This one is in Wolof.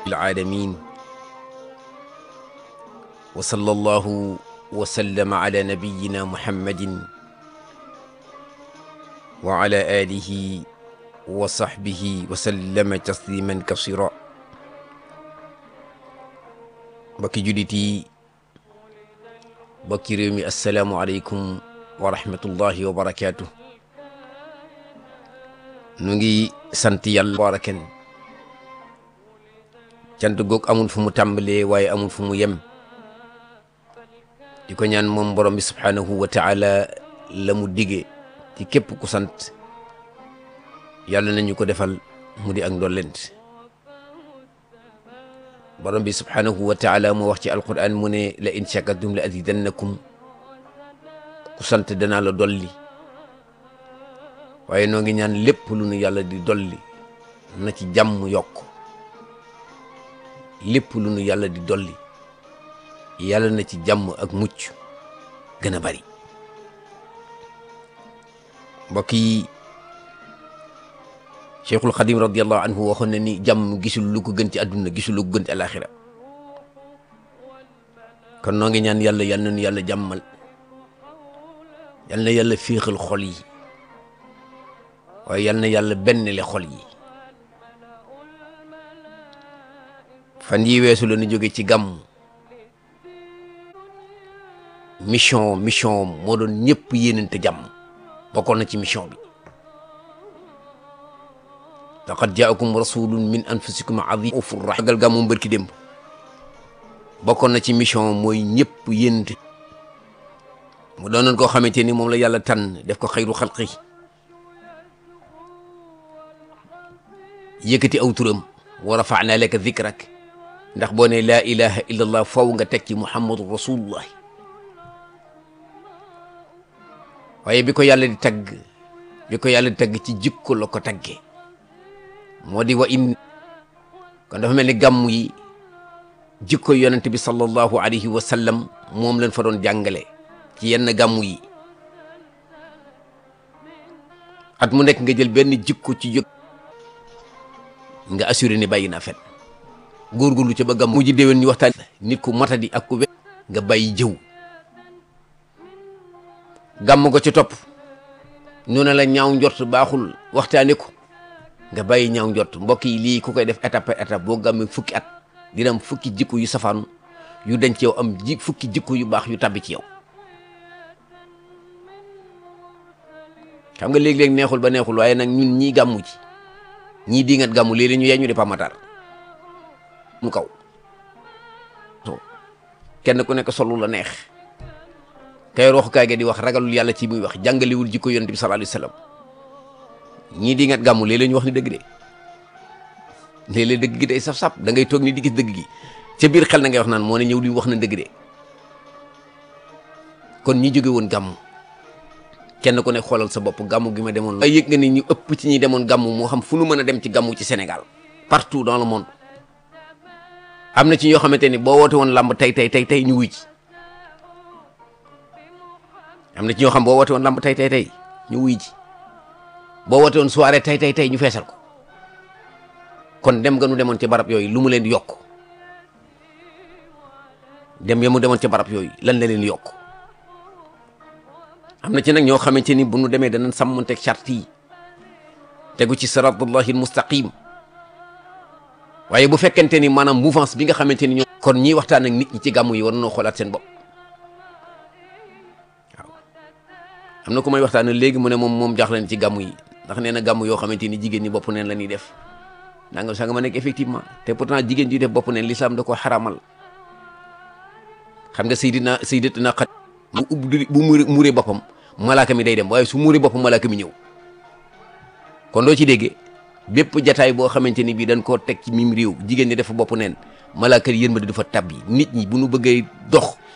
العالمين وصلى الله وسلم على نبينا محمد وعلى آله وصحبه وسلم تسليما كثيرا bokki jullit yi bokki réew mi assalaamu aleykum wa rahmatullahi wa barakaatu nu ngi sant yàlla baraken cant goog amul fu mu tàmbalee waaye amul fu mu yem di ko ñaan moom borom bi subhaanahu wa taala la mu dige ci képp ku sant yàlla nañu ko defal mu di ak ndollent borom bi subhaanahu wa taala mu wax ci alquran mu ne la in shakartum la azidannakum ku sant danaa la dolli waaye noo ngi ñaan lépp lu nu yàlla di dolli na ci jàmm yokk lépp lu nu yàlla di dolli yàlla na ci jàmm ak mucc gën a bari mbokk yi cheikhul xadim radiallahu anhu waxoon na ni jàmm gisul lu ko gën ci àdduna gisul lu ko gën ci alaxira kon noo ngi ñaan yàlla yal na nu yàlla jàmmal yal na yàlla féexal xol yi waaye yal na yàlla benn le xol yi fan yi weesu la ñu jóge ci gàmm mission mission moo doon ñëpp yéenante jàmm bokkoon na ci mission bi laqad jaakum rasulun min anfusikum azim ufur rahim gal gàmmu mbërki démb bokkoon na ci mission mooy ñëpp yénte mu doonoon koo xamante ni moom la yàlla tànn def ko xayru xalqi yëkkati aw turam wa rafaana laka zikrak ndax boo ne laa ilaha illa allah faw nga teg ci muhammadu rasulullah waaye bi ko yàlla di tagg bi ko yàlla di tagg ci jikko la ko taggee moo di wa in kon dafa mel ni gàmm yi jikko yonent bi sallallahu alayhi wa sallam moom lañ fa doon jàngale ci yenn gàmm yi at mu nekk nga jël benn jikko ci jóg nga assuré ni bàyyi naa fen góorgóorlu ca ba gàmm mu ji déwén ñu waxtaan nit ku matadi ak ku we nga bàyyi jëw gàmm ko ci topp ñu ne la ñaaw njort baaxul waxtaane ko nga bàyyi ñaaw njort mbokk yi lii ku koy def étape par étape boo gàmmee fukki at dina am fukki jikko yu safaanu yu denc yow am ji fukki jikko yu baax yu tabbi ci yow xam nga léeg-léeg neexul ba neexul waaye nag ñun ñii gàmmu ci ñii di ngat gàmmu léeg-léeg ñu yee ñu di pamatar mu kaw kenn ku nekk solu la neex kay waxukaay ga di wax ragalul yàlla ci muy wax jàngalewul jikko yonent bi sallallahu alayhi wasallam ñii di ngat gàmmu léeg-léeg ñu wax ni dëgg de léeg-léeg dëgg gi day saf-saf da ngay toog ni di gis dëgg gi ca biir xel na ngay wax naan moo ne ñëw di wax na dëgg de kon ñi jóge woon gàmmu kenn ku ne xoolal sa bopp gàmmu gi ma demoon ay yëg nga ni ñu ëpp ci ñi demoon gàmmu moo xam fu nu mën a dem ci gàmmu ci Sénégal partout dans le monde am na ci ñoo xamante ni boo woote woon làmb tey tey tey tey ñu wuy ci am na ci ñoo xam boo woote woon làmb tey tey tey ñu wuy ci boo woote woon soirée tey tey tey ñu feesal ko kon dem nga nu demoon ci barab yooyu lu mu leen di yokk dem ya mu demoon ci barab yooyu lan la leen yokk am na ci nag ñoo xamante ni bu nu demee danañ sàmmanteeg charte yi tegu ci siratullahi almustaqim waaye bu fekkente ni maanaam mouvance bi nga xamante ni ñoo kon ñiy waxtaan ak nit ñi ci gàmmu yi war nañoo xoolaat seen bopp waaw am na ku may waxtaan léegi mu ne moom moom jaaxle na ci gàmmu yi ndax nee na gàmm yoo xamante ni jigéen ñi bopp neen la ñuy def nangam sax nga ma nekk effectivement te pourtant jigéen ji def bopp neen l'islam da ko xaramal xam nga Seydina Sayyidatina Xat bu ubbi bu muuree boppam malaaka mi day dem waaye su muuree boppam malaaka mi ñëw kon doo ci déggee bépp jataay boo xamante ni bii dañ koo teg ci mim réew jigéen ñi dafa bopp neen malaaka yërmande du fa tabbi nit ñi bu nu bëggee dox